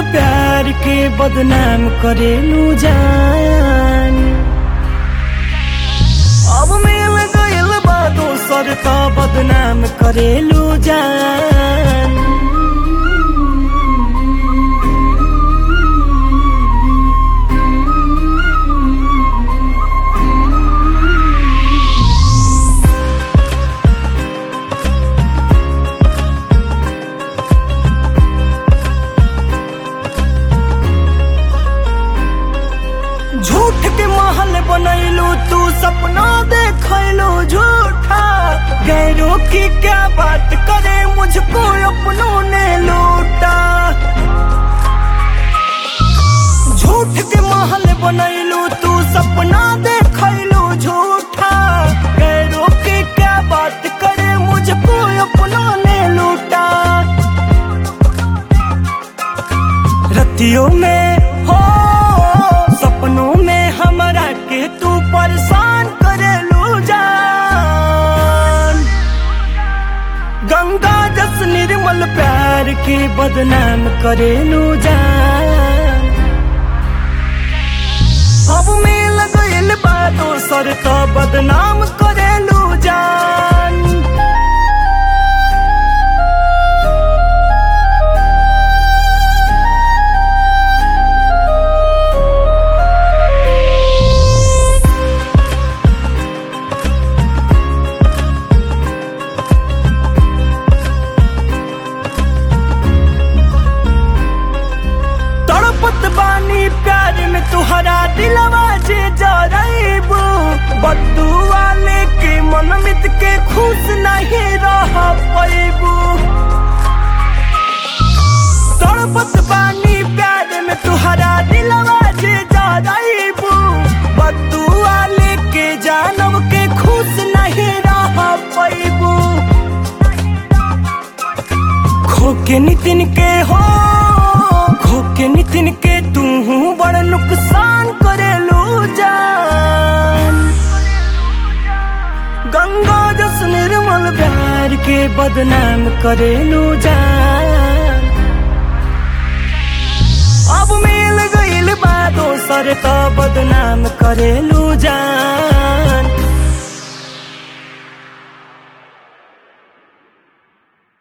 प्यार के बदनाम करेलू जान अब मिल गइल बा दोसर का बदनाम करेलू जान झूठ के महल बनैलू तू सपना देखैलू झूठा गैरों की क्या बात करे मुझको अपनों ने लूटा झूठ के महल बनैलू तू सपना देखैलू झूठा गैरों की क्या बात करे मुझको अपनों ने लूटा रतियों में हो सपनों में हमरा के तू परेशान करेलू जान गंगा जस निर्मल प्यार के बदनाम करेलू जान अब मिल गइल बा दोसर का बदनाम करेलू जान तड़पत बानी प्यार में तुहरा दिलवा जे जरैबू बद्दू वाले के मन मित के खुश नहीं रह पैबू तड़पत बानी प्यार में तुहरा दिलवा जे जरैबू बद्दू वाले के जानब के खुश नहीं रह पैबू खो के नितिन के हो खो के नितिन के तू बड़ नुकसान करेलू जान गंगा जस निर्मल प्यार के बदनाम करेलू जान अब मिल गइल बा दोसर का बदनाम करेलू जान